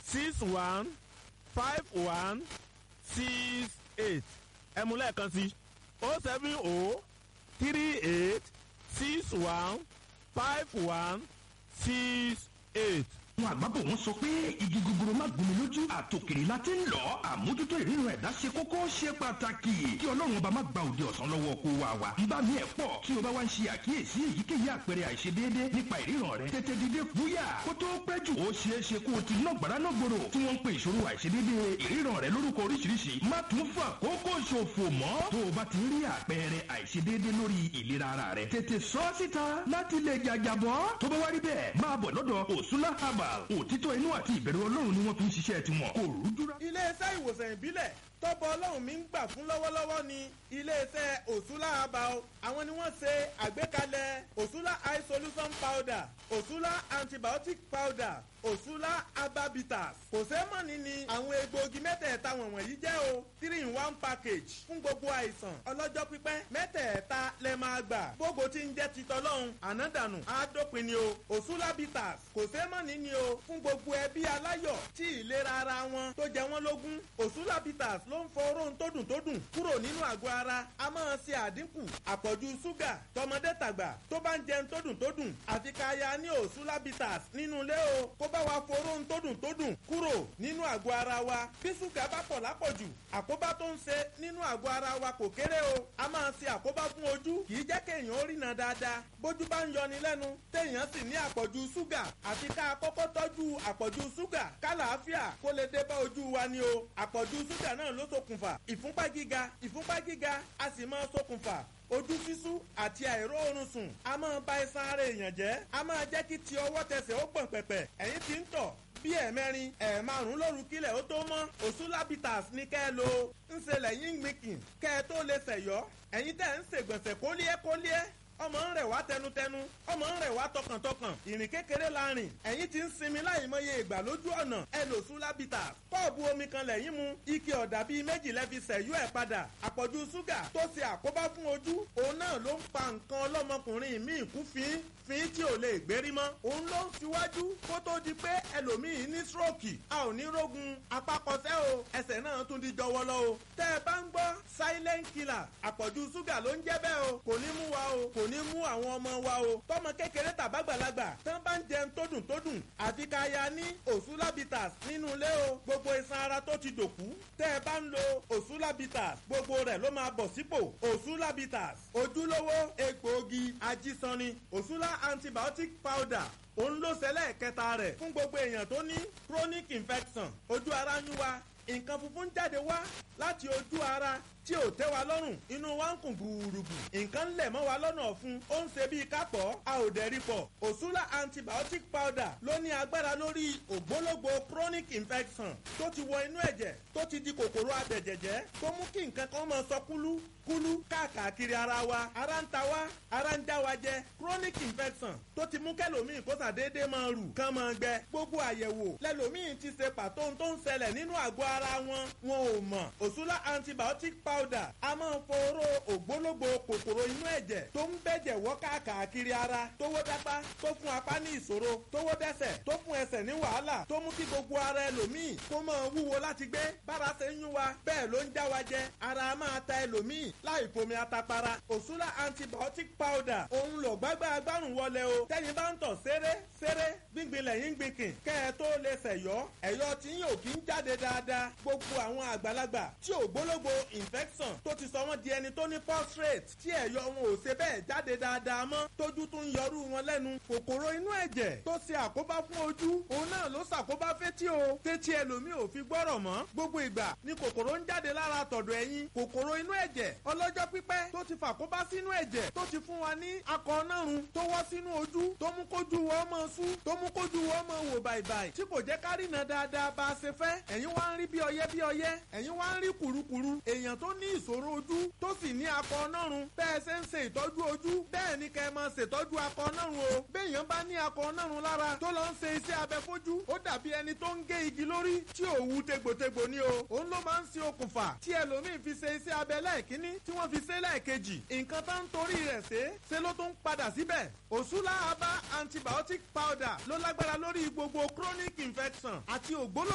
six one five one six eight ẹ mú lẹ́ẹ̀kan sí o seven o three eight six one five one six eight àwọn àgbàbọ̀ wọn sọ pé igi gogoro má gbomi lójú àtòkèrè la ti ń lọ àmójútó ìríran ẹ̀dá ṣe kókó ṣe pàtàkì kí ọlọ́run ọba má gba òde ọ̀sán lọ́wọ́ kó wa wa nbá mi ẹ̀ pọ̀ tí o bá wá ń ṣe àkíyèsí èyíkéyìí àpẹẹrẹ àìṣedéédé nípa ìríran rẹ tètè dìde fúyà kó tó pẹ́ jù ó ṣeé ṣe kó o ti ná gbàrà náà gbòòrò tí wọ́n ń pe ìṣòro àìṣedéédé ìríran rẹ lórúkọ oríṣiríṣi má tún fà kókó ṣòfò mọ́ tó o bá ti rí àpẹẹrẹ àìṣedéédé lórí ìlera ara rẹ tètè sọ síta láti lè jàjàbọ́ tó bá wá rí bẹ́ẹ̀ máa bọ̀ lọ́dọ̀ òsúlá herbal òtítọ́ inú àti ìbẹ̀rù ọlọ́run ni wọ́n fi ń ṣiṣẹ́ tiwọn kò rújúra. iléeṣẹ́ ìwòsàn ìbílẹ̀ tọ́bọ ọlọ́run mi ń gbà fún lọ́wọ́lọ́wọ́ ni iléeṣẹ́ òṣùlá abao àwọn ni wọ́n ṣe àgbékalẹ̀ òṣùlá eye solution powder òṣùlá antibiotic powder òṣùlá ababitas kò sẹ́mọ̀nì ni àwọn egbòogi mẹ́tẹ̀ẹ̀ta wọ̀nyí jẹ́ o three in one package fún gbogbo àìsàn ọlọ́jọ́ pípẹ́ mẹ́tẹ̀ẹ̀ta lẹ máa gbà gbogbo tí ń jẹ́ titọ́lọ́hún ànádànù àádópin ni o òṣùlá bitters kò sẹ́mọ̀nì ni o fún gbogbo ẹbí aláyọ̀ tí ìlera ara wọn tó jẹ wọ́n lógún òṣùlá bitters ló ń fọ oró tó dùn tó dùn kúrò nínú àgọ́ ara a máa ṣe àdínkù àpọ̀jù ṣúgà tọmọdé tàgbà tó bá ń jẹun tó dùn tó dùn àfi ká ya ní òṣùlá bitters nínú ilé o kó bá wa foró tó dùn tó dùn kúrò nínú àgọ́ ara wa bí ṣúgà bá pọ̀ lápọ̀jù àkóbá tó ń ṣe nínú àgọ́ ara wa kò kéré o a máa ṣe àkóbá fún ojú kì í jẹ́ kéèyàn ó rìnà dáadáa bójú bá ń yọni lẹ́nu téèyàn sì ní àpọ̀jù ṣúgà àfi ká kọ́kọ́ tọ́jú àpọ̀jù ṣúgà kálàáfíà kó lè dé bá ojú wa ni o àpọ̀jù ṣúgà náà ló ṣokùnfà ìfúnpá gíga ìfúnpá gíga a sì máa ṣokùnfà ojú sísú àti àìróorun sùn a máa ba iṣan ara èèyàn jẹ́ a máa jẹ́ kí ti ọwọ́ tẹsẹ̀ ó gbọ̀n pẹ̀pẹ̀ ẹ̀yìn tí ń tọ̀ bí ẹ̀mẹrin ẹ̀ẹ̀márùn lóru kílẹ̀ ó tó mọ́ òṣùlábìtàs ní kẹ́ ẹ lo ń ṣe lẹ́yìn gbìnkìn kẹ́ ẹ tó lè ṣẹ̀yọ́ ẹ̀yin tẹ̀ ń ṣègbọ̀nsẹ̀ kólíẹ́ kólíẹ́ ọmọ ń rẹ̀ wá tẹnutẹnu ọmọ ń rẹ̀ wá tọkàntọkàn ìrìn kékeré la rìn ẹ̀yin ti ń sinmi láì mọye ìgbà lójú ọ̀nà ẹ lò súlábìtà kọ́ọ̀bù omi kan lẹ́yìn mu ike ọ̀dà bíi méjì lẹ́fi sẹ̀yú ẹ̀ padà àpọ̀jù ṣúgà tó ṣe àkóbá fún ojú òun náà ló ń pa nǹkan ọlọ́mọkùnrin míì kú fín fín tí ò lè gbérí mọ́ òun ló ń fiwájú kó tó di pé ẹlòmíì ní stroke a ò ní rógun apákọsẹ́ o ẹsẹ̀ náà tún di jọwọ́lọ́ o tẹ́ ẹ bá ń gbọ́ silent killer àpọ̀jù ṣúgà ló ń jẹ́ bẹ́ẹ̀ o kò ní mú wa o kò ní mú àwọn ọmọ wa o tọmọ kékeré tàbágbàlagbà tán bá ń jẹun tó dùn tó dùn àfi ká ya ní òsúlábìtàs nínú ilé o gbogbo iṣan ara tó ti dòkú tẹ́ ẹ bá ń lo òsúlábìtàs gbogbo rẹ̀ ló máa bọ̀ sípò òsúlábìtàs ojúlówó egbòogi ajísanni òsúlá antibiotic powder òun ló ṣẹlẹ̀ kẹta rẹ̀ fún gbogbo èèyàn tó ní chronic infection ojú ara ń wá nǹkan funfun jáde wá láti ojú ara tí ò tẹ́ wa lọ́rùn inú wa ń kùn gbùrùgbù nǹkan ń lẹ̀ mọ́ wa lọ́nà ọ̀fun ó ń ṣe bíi kápọ̀ a ò dẹ̀rí pọ̀ òṣùlá antibiotic powder ló ní agbára lórí ògbólógbò chronic infection tó ti wọ inú ẹ̀jẹ̀ tó ti di kòkòrò abẹ̀jẹ̀jẹ̀ tó mú kí nǹkan kan máa sọ kúlú kúlú káàkiri ara wa ara ń ta wa ara ń já wa jẹ chronic infection tó ti mú kẹlòmíì kó sàdédé máa rù kán máa gbẹ gbogbo àyẹ̀wò lẹlòmíì ti ṣe pàtó ohun tó ń ṣẹlẹ̀ nínú àgọ́ ara wọn wọn ò mọ̀ òṣùlá antibiotic powder a máa ń foró ògbólógbò kòkòrò inú ẹ̀jẹ̀ tó ń bẹ̀jẹ̀ wọ́ káàkiri ara tówó dápá tó fún apá ní ìṣòro tówó dẹ́sẹ̀ tó fún ẹsẹ̀ ní wàhálà tó mú kí gbogbo ara ẹlòmíì kó máa wúwo láti gbé bára ṣe ń yún wa bẹ́ẹ̀ ló ń já wa jẹ ara máa ta ẹlòmíì láì fomi atapara òṣùlá antibiotic powder òun lò gbágbá agbárùn wọlé o tẹ́yin bá ń tọ̀ ṣeré ṣeré gbíngbin lẹ́yìn gbìnkìn kẹ́ ẹ tó lè ṣẹ̀yọ́ ẹ̀yọ́ tí yín ò kí ń jáde dáadáa gbogbo àwọn àgbàlagbà tí ògbólógbò infection tó ti sọ wọ́n di ẹni tó ní prostate tí ẹ̀yọ́ wọn ò ṣe bẹ́ẹ̀ jáde dáadáa mọ́ tójú tún ń yọrú wọn lẹ́nu kòkòrò inú ẹ̀jẹ̀ tó ṣe àkóbá fún ojú òun náà ló ṣàkóbá fétí o tétí ẹlòmíì ò fi gbọ́rọ̀ mọ́ gbogbo ìgbà ni kòkòrò ń jáde lára tọ̀dọ̀ ẹ̀yìn kòkòrò inú ẹ̀jẹ̀ ọlọ́jọ́ pípẹ́ tó ti fàkóbá sínú ẹ̀jẹ̀ tó ti fún wa ní akọ nárun tó wọ́ sínú ojú tó mú kójú wọ́n mọ́ sú tó mú kójú wọ́n mọ́ wò bàìbàì tí kò jẹ́ ká rìnà dáadáa bá a ṣe fẹ́ ẹ̀yin wá ń rí bí ọyẹ́ bí ọyẹ́ ẹ̀yin wá ń rí kùrukùru èèyàn tó ní ìṣòro ojú tó sì ní akọ nárun bẹ́ẹ̀ ṣe ń ṣe ìtọ́jú ojú bẹ́ẹ̀ ni kẹ́ ẹ máa ṣètọ́jú akọ nárun o béèyàn bá ní akọ nárun lára tó lọ ń ṣe iṣẹ́ abẹ fojú ó dàbí ẹni tó ń gé igi lórí tí òwú tegbòtegbò ni o òun ló máa ń ṣe okùnfà tí ẹlòmíín fi ṣe iṣẹ́ abẹ lẹ́ẹ̀kínní tí wọ́n fi ṣe lẹ́ẹ̀kejì nǹkan tó ń torí rẹ̀ ṣe ṣe ló tún padà síbẹ̀ òṣùlá aba antibiotic powder ló lágbára lórí gbogbo chronic infection àti ògbóló